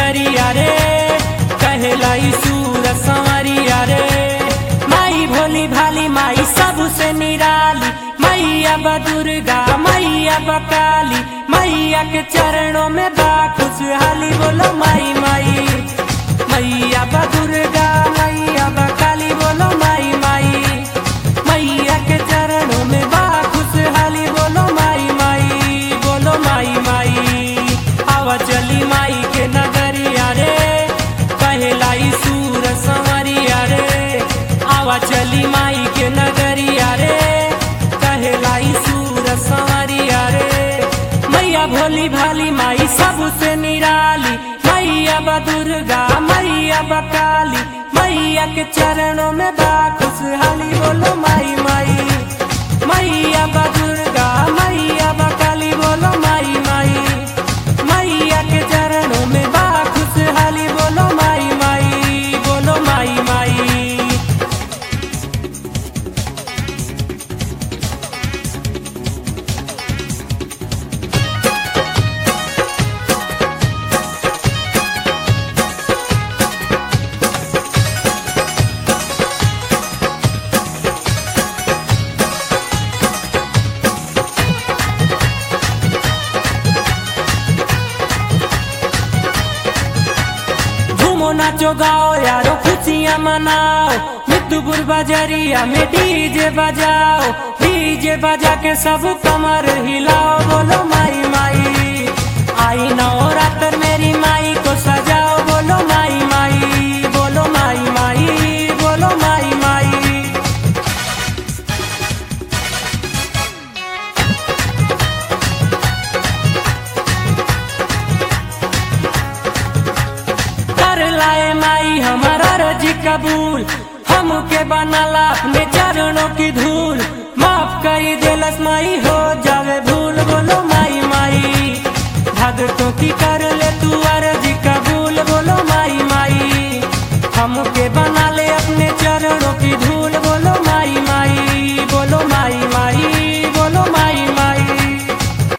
नगरिया रे कहला सूर संवरिया रे माई भोली भाली माई सबसे निराली मैया बा दुर्गा मैया बा काली मैया के चरणों में बा खुशहाली बोलो माई माई मैया बा दुर्गा मैया बा काली बोलो माई माई मैया के चरणों में बा खुशहाली बोलो माई माई बोलो माई माई आवा चली माई के नगरिया रे कहलाई सूर संवरिया रे आवा चली माई के नगरिया रे कहलाई सूर संवरिया रे मैया भोली भाली माई सबसे निराली मैया बा दुर्गा मैया बा काली मैया के चरणों में बा खुशहाली बोलो माई माई मैया बा दुर्गा मैया बा काली बोलो माई माई मैया के चरणों में बा खुशहाली बोलो माई माई बोलो माई माई झूमो नाचो गाओ यारो खुशियाँ मनाओ मितुपुर बाजारिया में डीजे बजाओ डीजे बजा के सब कमर हिलाओ बोलो माई माई आई नवरात्र मेरी माई को सजाओ बोलो माई माई बोलो माई माई बोलो माई माई कर लाए माई हमारा रजी कबूल हमके बनाला अपने चरणों की धूल माफ करी दिलस माई हो जावे भूल बोलो माई माई भगतों की कर ले तू अर्जी कबूल बोलो माई माई हमके बना